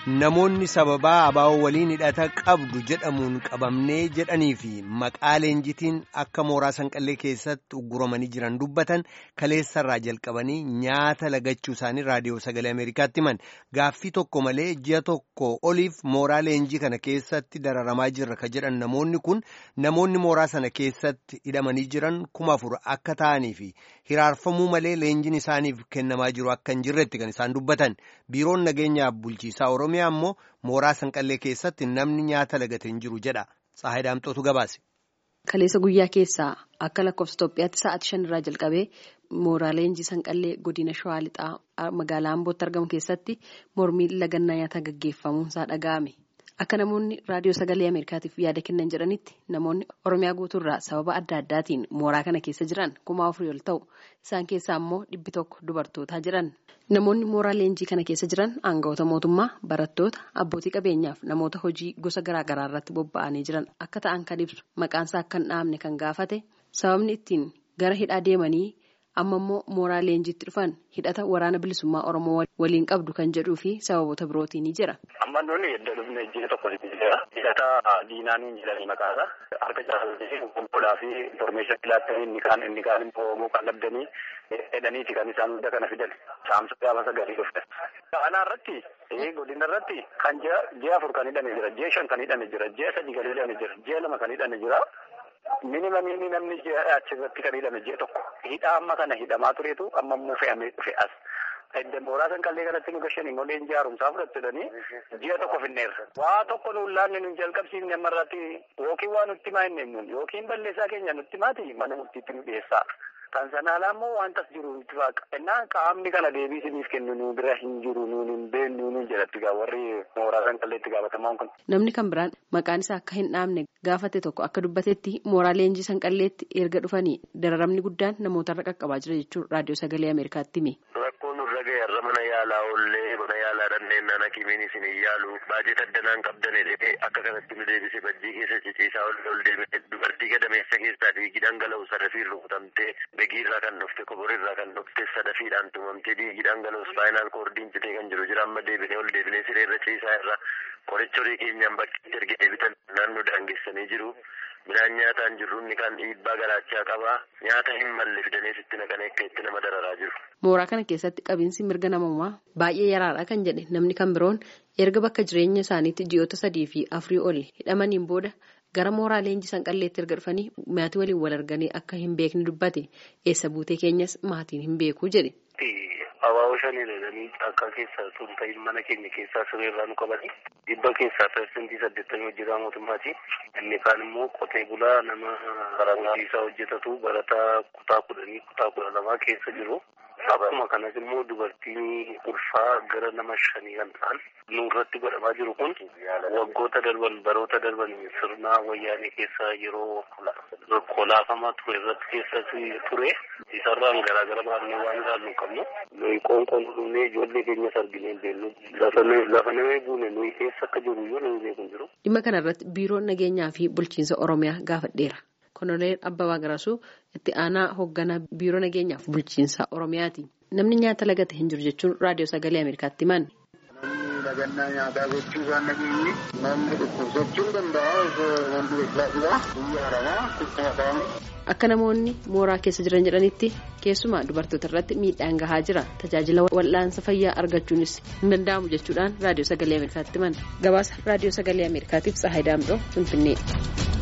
namoonni sababaa abaa'oo waliin hidhata qabdu jedhamuun qabamnee jedhanii fi maqaa leenjitiin akka mooraa sanqallee keessatti ugguramanii jiran dubbatan kaleessarraa jalqabanii nyaata lagachuu isaanii raadiyoo sagalee ameerikaatti himan gaaffii tokko malee ji'a tokko oliif mooraa leenjii kana keessatti dararamaa jirra ka jedhan namoonni kun namoonni mooraa sana keessatti hidhamanii jiran kuma afur akka ta'anii fi hiraarfamuu malee leenjiin isaaniif kennamaa jiru akka hin jirretti kan isaan dubbatan biiroon nageenyaaf bulchiisaa oromiyaa. ammoo mooraa sanqallee keessatti namni nyaata lagate hin jiru jedha Tsahaay Daamxootu gabaase. Kaleessa guyyaa keessaa akka lakkoofsa Itoophiyaatti sa'aatii shanirraa jalqabee mooraa leenjii sanqallee godina Shawaa Lixaa magaalaa Ambootti argamu keessatti mormii lagannaa nyaataa gaggeeffamuunsaa dhaga'ame. Akka namoonni raadiyoo sagalee Ameerikaatiif yaada kennan jedhanitti namoonni Oromiyaa guutuurraa sababa adda addaatiin mooraa kana keessa jiran kuma afurii ol ta'u isaan keessaa immoo dhibbi tokko dubartootaa jiran. Namoonni mooraa leenjii kana keessa jiran aangawoota mootummaa, barattoota, abbootii qabeenyaaf namoota hojii gosa garaa garaa irratti bobba'anii jiran akka ta'an kan ibsu maqaansaa akka hin dhaamne kan gaafate sababni ittiin gara hidhaa deemanii amma immoo mooraa leenjiitti dhufan hidhata waraana bilisummaa Oromoo waliin qabdu kan jedhuu fi sababoota birootiin ni jira. Amma nuni edda dhufne ji'a tokko jira. Hidhata diinaaniin jedhanii maqaasa harka caalanii obbolaa fi informeeshinii filaattanii inni kaan inni kaan immoo kan dhabdanii jedhaniiti kan isaan hunda kana fidan. Saamsa gaafa sagalee dhufte. Ana irratti godina irratti kan ji'a afur kan hidhame jira. Ji'a shan kan hidhame jira. Ji'a sadi kan hidhame jira. Ji'a lama kan hidhame jira. Minimamiin namni achirratti kan hidhame ji'a tokko. Hidhaa amma kana hidhamaa tureetu amma immoo fe'amee dhufe as. Edda mooraa sanqallee kanatti nu gashan immoo leenjii haaromsaa fudhatanii ji'a tokko finneerra. Waa tokko nuun laanne nuun jalqabsiifne ammarratti yookiin waa nutti maa hin nuun yookiin balleessaa keenya nutti maati mana murtiitti nu dhiyeessaa. Kan sanaalaa immoo wantas jiru itti faaqa. Innaan qaamni kana deebii isiniif kennu nu bira hin jiru nuun hin beeknu nuun jedhatti gaa warri mooraa sanqalleetti gaafatamaan kun. Namni kan biraan maqaan isaa akka hin dhaamne gaafate tokko akka dubbatetti mooraa leenjii sanqalleetti erga dhufanii dararamni guddaan namootarra qaqqabaa jira jechuun raadiyoo sagalee Ameerikaatti hime. Rakkoon nurra ga'eerra mana yaalaa oollee mana yaalaa dhanneen hakimiin isin hin yaalu baajeta addanaan qabdan jedhee akka kanatti nu deebise bajjii keessa ciciisaa ol ol deebite dubartii gadameessa keessaa dhiigi dhangala'u sadafiin rukutamtee begiirraa kan dhufte koborirraa kan dhufte sadafiidhaan tumamtee dhiigi dhangala'u spaayinaal koordiin citee kan jiru jira amma deebinee ol deebinee sireerra ciisaa irra qoricha horii keenyaan bakkeetti erga deebitan naannoo daangessanii jiru. Midhaan nyaataan jirru inni kan dhiibbaa garaachaa qabaa nyaata hin malle fidanii sitti naqanii akka itti nama dararaa jiru. Mooraa kana keessatti qabiinsi mirga namummaa baay'ee yaraadha kan jedhe namni kan biroon erga bakka jireenya isaaniitti ji'oota sadii fi afurii ol hidhamaniin booda gara mooraa leenjii sanqalleetti erga dhufanii maatii waliin wal arganii akka hin beekne dubbate eessa buutee keenyas maatiin hin beeku jedhe. Abaaboo shanii dhalanii akka keessaa tun ta'in mana keenya keessaa sireerraa nu qabani. Dhibba keessaa persentii saddeettamii hojjetaa mootummaati. Inni kaan immoo qotee bulaa nama barumsa hojjetatu barataa kutaa kudhanii kutaa kudha lamaa keessa jiru. Akkuma kanas immoo dubartiin ulfaa gara nama shanii kan ta'an nurratti godhamaa jiru kun waggoota darban baroota darban sirna wayyaanee keessa yeroo kolaafamaa ture irratti keessatti ture isarraan garaagara baafnee waan ilaallu qabnu nuyi qoonqoon dhufnee ijoollee keenyas arginee hin beeknu lafa namee buune nuyi keessa akka jiru iyyuu nuyi beeku jiru. Dhimma kanarratti biiroon nageenyaa fi bulchiinsa Oromiyaa gaafadheera. Koloneel Abbabaa Garasuu itti aanaa hoogganaa biiroo nageenyaaf bulchiinsa Oromiyaati. Namni nyaata lagate hin jiru jechuun raadiyoo sagalee Ameerikaatti himan. Namni lagannaa nyaataa gochuu isaan nageenye namni dhukkubsachuu danda'a wanti beeksisaa biyya haramaa kuttuma ta'an. Akka namoonni mooraa keessa jiran jedhanitti keessumaa dubartoota irratti miidhaan gahaa jira. Tajaajila wal'aansa fayyaa argachuunis hin danda'amu jechuudhaan raadiyoo sagalee Ameerikaatti himan. Gabaasa raadiyoo sagalee Ameerikaatiif Tsahaay Daamdoo Finfinnee.